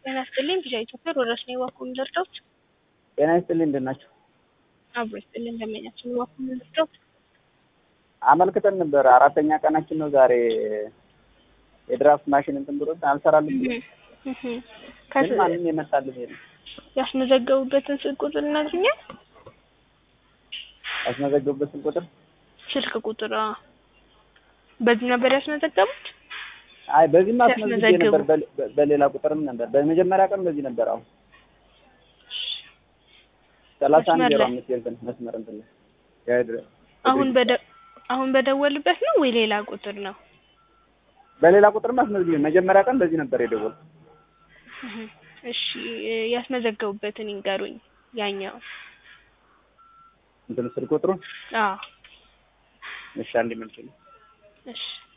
ጤና ይስጥልኝ ቪዛ ኢትዮጵያ ወረስ ነው ዋኩን ልርዳዎት? ጤና ይስጥልኝ እንደት ናቸው? አብሮ ይስጥልኝ እንደመኛችን ዋኩን ልርዳዎት? አመልክተን ነበር። አራተኛ ቀናችን ነው ዛሬ። የድራፍት ማሽን እንትን ብሎ አልሰራልም ብሎ ግን ማንም የመጣልን የለም። ያስመዘገቡበትን ስልክ ቁጥር ይነግሩኛል? ያስመዘገቡበትን ቁጥር ስልክ ቁጥር አዎ። በዚህ ነበር ያስመዘገቡት? አይ በዚህም አስመዝግቤ ሲያስመዘግቡ። ነበር፣ በ- በሌላ ቁጥርም ነበር። በመጀመሪያ ቀን በዚህ ነበር። አሁን ሰላሳ አንድ መስመር ዜሮ ላይ። አምስት እንትን መስመር እንትን ላይ የድረ- አሁን በደ አሁን በደወልበት ነው ወይ ሌላ ቁጥር ነው? በሌላ ቁጥርም አስመዝግቤ መጀመሪያ ቀን በዚህ ነበር የደወልኩት። እህ፣ እሺ ያስመዘገቡበትን ይንገሩኝ። ያኛው እንትን ስልክ ቁጥሩ አዎ እሺ አንድ መልስ እሺ